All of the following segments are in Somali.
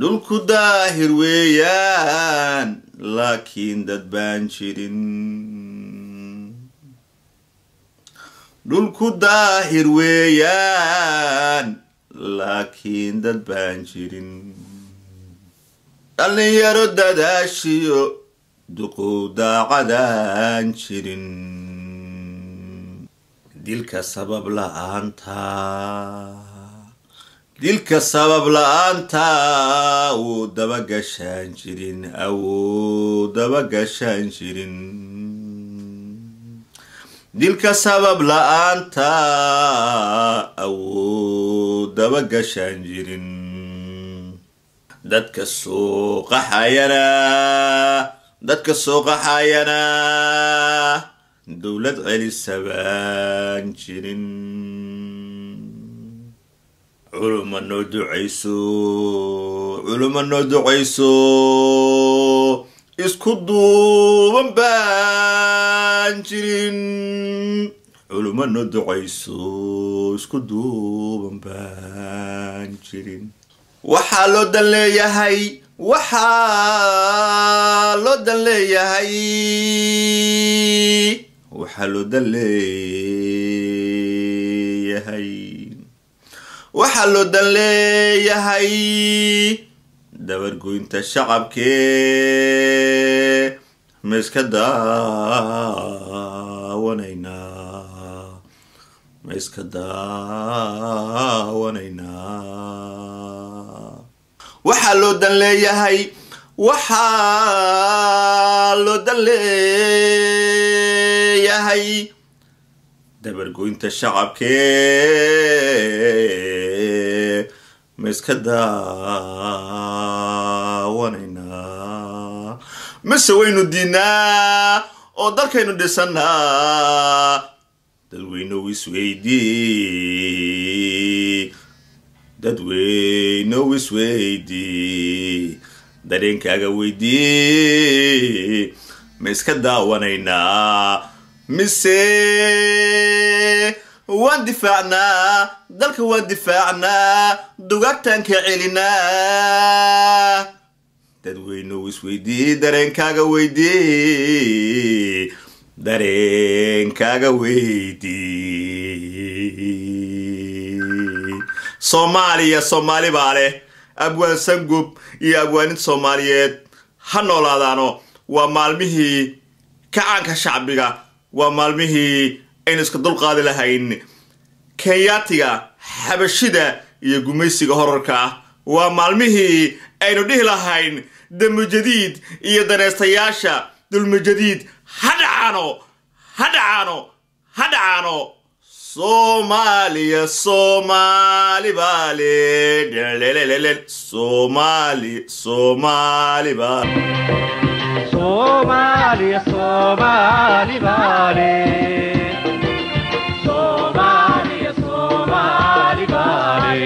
dhulku daahir weeyaan laakiin dad baan jirin dhulku daahir weeyaan laakiin dad baan jirin dhallinyaro dadaashiyo duqow daacadaan jirin dilka sabab la-aanta dilka sabab la-aanta wuu daba gashaan jirin awuu daba gashaan jirin dilka sabab la-aanta awuu daba gashaan jirin dadka suuqaxayana dadka suuqaxayana dowlad celisa baan jirin culuma noo ducayso culuma noo ducayso isku duuban baan jirin culuma noo ducayso isku duuban baan jirin waxaa loo dan leeyahay waxaa loo dan leeyahay waxaa loo dan leeyahay waxaa loo dan leeyahay dabargoynta shacabkee ma iska daawanaynaa ma iska daawanaynaa waxaa loo dan leeyahay waxaa loo dan leeyahay dabargoynta shacabkee ma iska daawanaynaa mise waynu diinaa oo dalkaynu dhisanaa dadweynow isweydii dadweynow isweydii dareenkaaga weydii ma iska daawanaynaa mise waan difaacnaa dalka waan difaacnaa dugaagtaan ka celinaa dadweynow isweydii dareenkaaga weydii dareenkaaga weydii soomaaliya soomaali baa leh abwaan sangub iyo abwaaninta soomaaliyeed ha noolaadaano waa maalmihii kacaanka shacbiga waa maalmihii aynu iska dulqaadi lahayn kenyaatiga xabashida iyo gumaysiga horarka ah waa maalmihii aynu dhihi lahayn damujadiid iyo daneystayaasha dulmujadiid ha dhacaano ha dhacaano ha dhacaano soomaaliya soomaali baale dhelelelele soomaali soomaali baale Somalia, Somali, Bali. Somalia, Somali, Bali.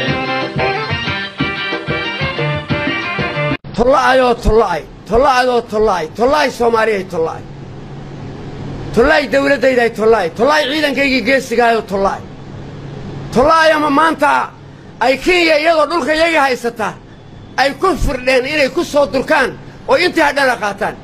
tolla'ayoo tolla'ay tolla'adoo tolla'ay tolla'ay soomaaliyay tolla'ay tolla'ay dawladdayday tolla'ay tolla'ay ciidankaygii geesigaayoo tolla'ay tolla'ay ama maanta ay kenya iyadoo dhulka iyaga haysata ay ku firdheen inay ku soo durkaan oo intii hadhana qaataan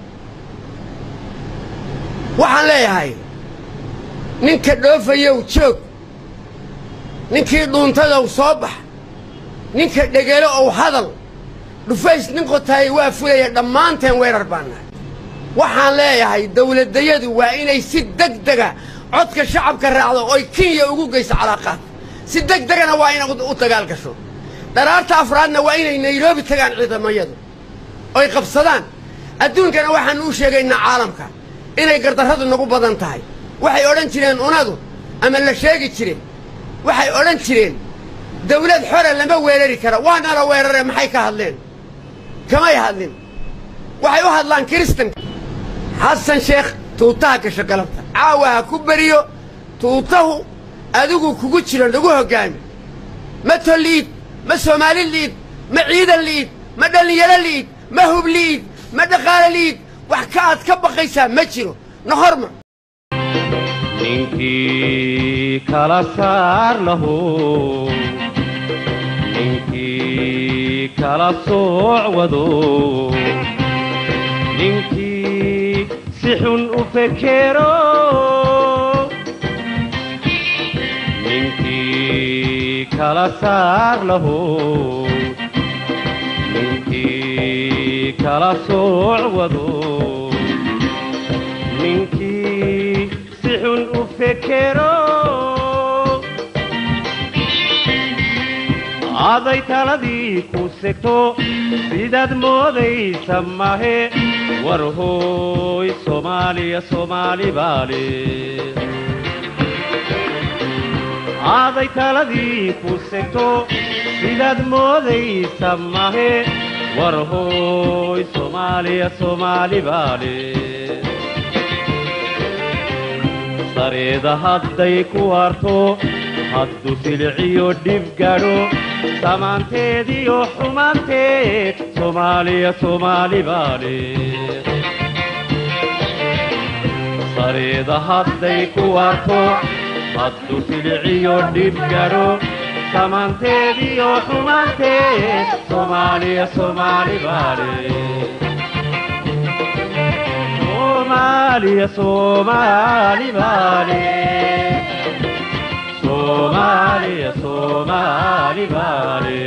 waxaan leeyahay ninka dhoofayow joog ninkii dhuuntadow soo bax ninka dhegelo ow hadal dhufays nin qotaayay waa fulaya dhammaanteen weerar baan nahay waxaan leeyahay dawladdayadu waa inay si deg dega codka shacabka raacdo oy kenya ugu geyso calaaqaad si deg degana waa inay u dagaal gasho dharaarta afraadna waa inay nairobi tagaan ciidamayadu oy qabsadaan adduunkana waxaannu u sheegaynaa caalamka inay gardarradu nagu badan tahay waxay odhan jireen unadu ama la sheegi jireen waxay odhan jireen dawlad xore lama weerari kara waana la weerare maxay ka hadleen kamay hadlin waxay u hadlaan kiristanka xasan sheekh tuutaha gasho galabta caawa ha ku beriyo tuutahu adigu kugu jiro nagu hoggaami ma tol liid ma soomaali liid ma ciidan liid ma dhallinyaro liid ma hub liid ma dhaqaale liid wax ka aad ka baqaysaa ma jiro nohorma ninkii kala saar lahu ninkii kala sooc wado ninkii si xun u fekero ninkii kala saar laho ninkii kala sooc wado ninkii si xun u fekero aday taladii ku segto sidaad moodaysa mahe war hooy soomaaliya soomaali baale aday taladii ku segto sidaad moodaysa mahe war hooy soomaaliya soomaali baale sareeda hadday ku harto haddu siliciyo dhib gadho samaanteediyo xumaanteed soomaaliya soomaali baale sareeda hadday ku harto haddu siliciyo dhib gadho samaanteediyo xumaanteed soomaaliya soomaali baale soomaaliya soomaali baale soomaaliya soomaali baale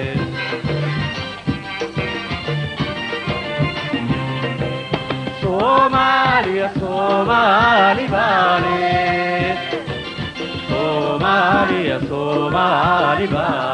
soomaaliya soomaali baale soomaaliya soomaali baale